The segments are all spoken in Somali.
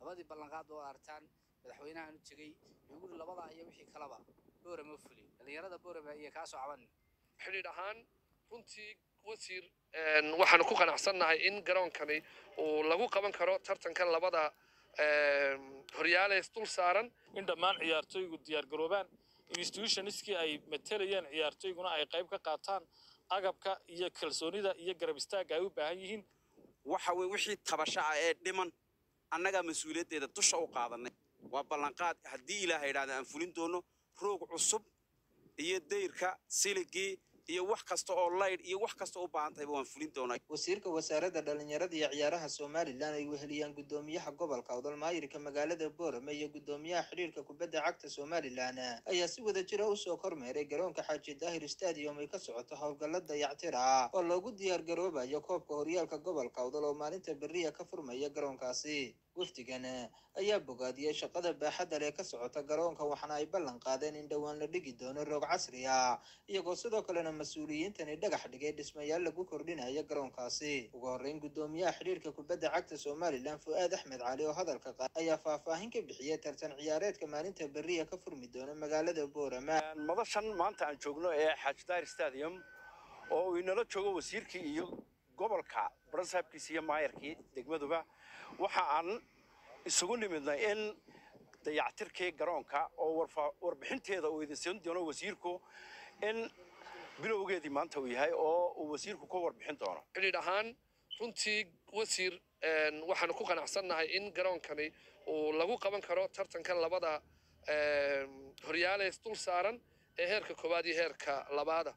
labadii ballanqaad oo artaan madaxweynahan u tegey wuxuu yidhi labadaa iyo wixii kaleba boorama fuli dhallinyarada boorama iyo kaasoo caban xidhiidh ahaan runtii wasiir waxaanu ku qanacsannahay in garoonkani uu lagu qaban karo tartankan labada horyaaleys dul saaran in dhammaan ciyaartoygu diyaargaroobaan institutionskii ay matelayeen ciyaartoyguna ay qayb ka qaataan agabka iyo kalsoonida iyo garab istaagga ay u baahan yihiin waxa weye wixii tabasho ah ee dhiman annagaa mas-uuliyaddeeda dusha u qaadanay waa ballanqaad haddii ilaaha idhahda aan fulin doono roog cusub iyo dayrka siligii iyo wax kasta oo laydh iyo wax kasta u baahan tahayba waan fulin doonaa wasiirka wasaaradda dhallinyarada iyo ciyaaraha somalilan ay weheliyaan guddoomiyaha gobolka odolmaayirka magaalada boorame iyo guddoomiyaha xidhiirka kubadda cagta somalilan ayaa si wada jira usoo kormeeray garoonka xaaji daahir stadium ay ka socoto howlgalla dayactir ah oo loogu diyaar garoobayo koobka horyaalka gobolka odol oo maalinta beriya ka furmaya garoonkaasi wafdigan ayaa bogaadiyey shaqada baaxadda leh ka socota garoonka waxaana ay ballan qaadeen in dhowaan la dhigi doono roog casri ah iyagoo sidoo kalena mas-uuliyiintani dhagax dhigay dhismayaal lagu kordhinayo garoonkaasi ugu horreyn guddoomiyaha xidhiirka kubadda cagta somalilan fu-aad axmed cali oo hadalka qaad ayaa faahfaahin ka bixiyey tartan ciyaareedka maalinta beriya ka furmi doona magaalada boorama madashan maanta aan joogno ee xaaji daahir stadium oo uu inala joogo wasiirkii iyo gobolka barasaabkiisa iyo maayarkii degmaduba waxa aan isugu nimidnay in dayactirkii garoonka oo warbixinteeda uu idin siin doono wasiirku in bilowgeedii maanta uu yahay oo uu wasiirku ka warbixin doono xidhiidh ahaan runtii wasiir waxaanu ku qanacsannahay in garoonkani uu lagu qaban karo tartankan labada horyaaleys dul saaran ee heerka koowaad iyo heerka labaada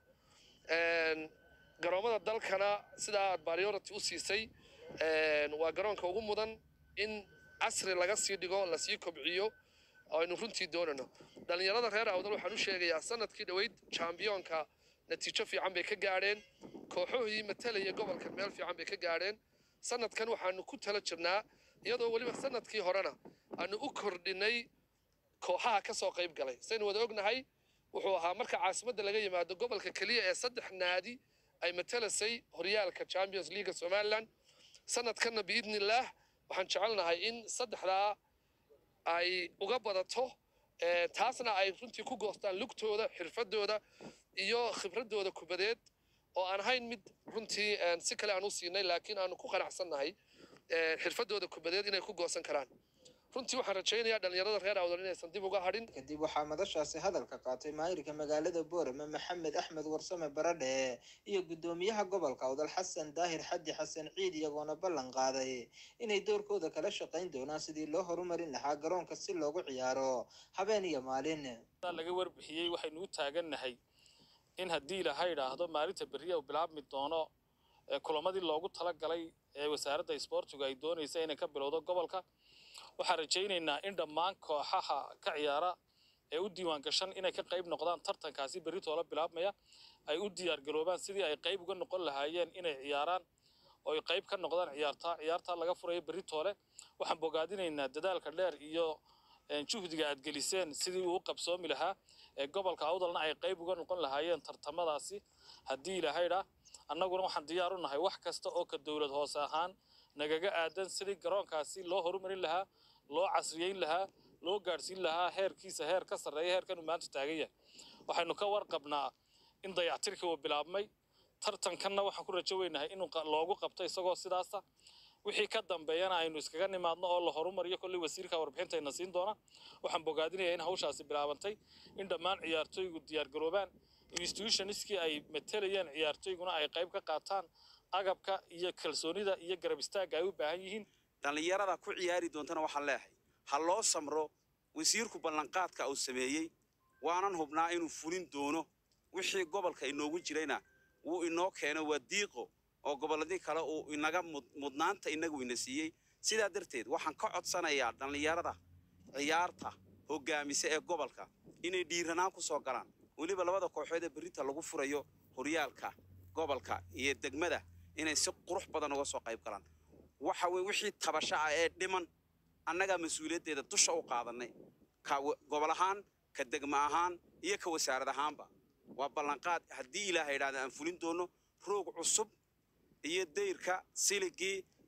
garoommada dalkana sidaa aad priority u siisay waa garoonka ugu mudan in casri laga sii dhigo lasii kobciyo aynu runtii doonano dhallinyarada reer awdal waxaan u sheegayaa sanadkii dhoweyd chambiyoonka natiijo fiican bay ka gaadheen kooxohii matalaya gobolkan meel fiican bay ka gaadheen sanadkan waxaanu ku tala jirnaa iyadoo weliba sanadkii horena aanu u kordhinay kooxaha ka soo qayb galay saynu wada ognahay wuxuu ahaa marka caasimadda laga yimaado gobolka keliya ee saddex naadi ay matalasay horyaalka champions leaga somaliland sanadkanna biidni illaah waxaan jecelnahay in saddexdaa ay uga badato taasna ay runtii ku goostaan lugtooda xirfadooda iyo khibradooda kubadeed oo aan ahayn mid runtii si kale aan u siinay laakiin aanu ku qanacsannahay xirfadooda kubadeed inay ku goosan karaan runtii waxaan rajaynayaa dhallinyarada reer awdal inaysan dib uga hadhin kadib waxaa madashaasi hadalka qaatay maayirka magaalada boorame maxamed axmed warsame baradhe iyo guddoomiyaha gobolka awdal xasan daahir xaddi xasan ciid iyagoona ballan qaaday inay doorkooda kala shaqayn doonaan sidii loo horumarin lahaa garoonka si loogu ciyaaro habeen iyo maalin laga warbixiyey waxaynu u taagannahay in haddii ilaha idhaahdo maalinta beriya uu bilaabmi doono kulamadii loogu talagalay ee wasaaradda isboortigu ay doonaysa inay ka bilowdo gobolka waxaan rajaynaynaa in dhammaan kooxaha ka ciyaara ee u diiwaan gashan inay ka qayb noqdaan tartankaasi berri toola bilaabmaya ay u diyaar garoobaan sidii ay qayb uga noqon lahaayeen inay ciyaaraan oo ay qayb ka noqdaan ciyaartaa ciyaartaa laga furayo berri toole waxaan bogaadinaynaa dadaalka dheer iyo juhdiga aad geliseen sidii uu u qabsoomi lahaa ee gobolka awdalna ay qayb uga noqon lahaayeen tartamadaasi haddii ilahaydha annaguna waxaan diyaar u nahay wax kasta oo ka dowlad hoose ahaan nagaga aadan sidii garoonkaasi loo horumarin lahaa loo casriyeyn lahaa loo gaadhsiin lahaa heerkiisa heer ka sarreeya heerkan uu maanta taagan yahay waxaynu ka warqabnaa in dayactirkii uu bilaabmay tartankanna waxaan ku rajo weynahay in loogu qabto isagoo sidaasa wixii ka dambeeyana aynu iskaga nimaadno oo la horumariyo kolley wasiirka warbixintayna siin doona waxaan bogaadinayaa in hawshaasi bilaabantay in dhammaan ciyaartoygu diyaargaroobaan institutionskii ay matelayeen ciyaartoyguna ay qayb ka qaataan agabka iyo kalsoonida iyo garab istaagga ay u baahan yihiin dhallinyarada ku ciyaari doontana waxaan leeyahay ha loo samro wasiirku ballanqaadka uu sameeyey waanan hubnaa inuu fulin doono wixii gobolka inoogu jirayna wuu inoo keeno waa diiqo oo gobolladii kale uu inaga mudnaanta inagu ina siiyey sidaa darteed waxaan ka codsanayaa dhallinyarada ciyaarta hoggaamisa ee gobolka inay dhiiranaan ku soo galaan weliba labada kooxood ee berrinta lagu furayo horyaalka gobolka iyo degmada inay si qurux badan uga soo qayb galaan waxa weye wixii tabasho ah ee dhiman annagaa mas-uuliyaddeeda dusha u qaadanay ka gobol ahaan ka degma ahaan iyo ka wasaarad ahaanba waa ballanqaad haddii ilaaha idhahda aan fulin doono roog cusub iyo dayrka siligii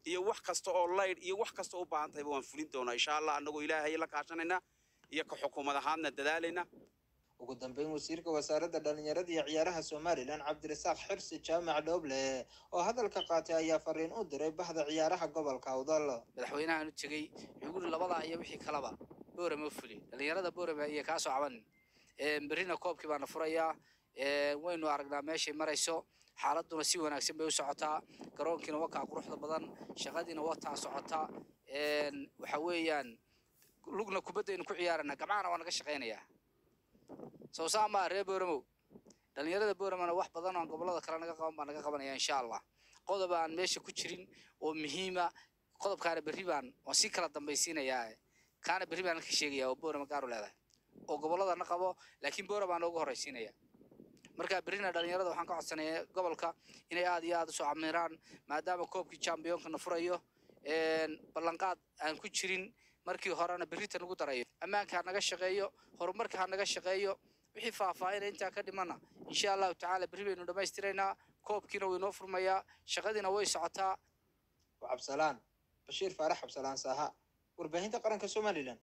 iyo wax kasta oo laydh iyo wax kasta u baahan tahayba waan fulin doonaa insha allah annagoo ilaahay la kaashanayna iyo ka xukuumad ahaadna dadaalayna ugu dambeyn wasiirka wasaaradda dhalinyarada iyo ciyaaraha somalilan cabdirasaaq xirsi jaamac dhooble oo hadalka qaatay ayaa fariin u diray bahda ciyaaraha gobolka awdal madaxweynahan u tegey wuxuu guri labadaa iyo wixii kalaba boorame u fuli dhalinyarada boorame iyo kaa soo caban berrina koobkii baana furayaa waynu aragnaa meeshay marayso xaaladuna si wanaagsan bay u socotaa garoonkiina wakaa quruxda badan shaqadiina wataa socotaa waxa weeyaan lugna kubaddaynu ku ciyaarana gamcahana waa naga shaqaynayaa soo saa maa reer boramow dhalinyarada boramana wax badan oo aan gobollada kale naga qaban baa naga qabanaya insha allah qodob aan meesha ku jirin oo muhiima qodobkaana berri baan waan sii kala dambaysiinayaa kaana berri baan ka sheegaya oo borama gaaru leedahay oo gobolladana qabo laakiin bora baan noogu horraysiinaya marka berrina dhalinyarada waxaan ka codsanayaa gobolka inay aad iyo aad usoo camiraan maadaama koobkii chambiyoonkana furayo ballanqaad aan ku jirin markii horena berrita nagu darayo ammaanka ha naga shaqeeyo horumarka ha naga shaqeeyo wixii faahfaahina intaa ka dhimana insha allahu tacaala berri baynu dhammaystiraynaa koobkiina wuu inoo furmayaa shaqadiina way socotaa cabsalaan bashiir faarax cabsalaan saaha warbaahinta qaranka somalilan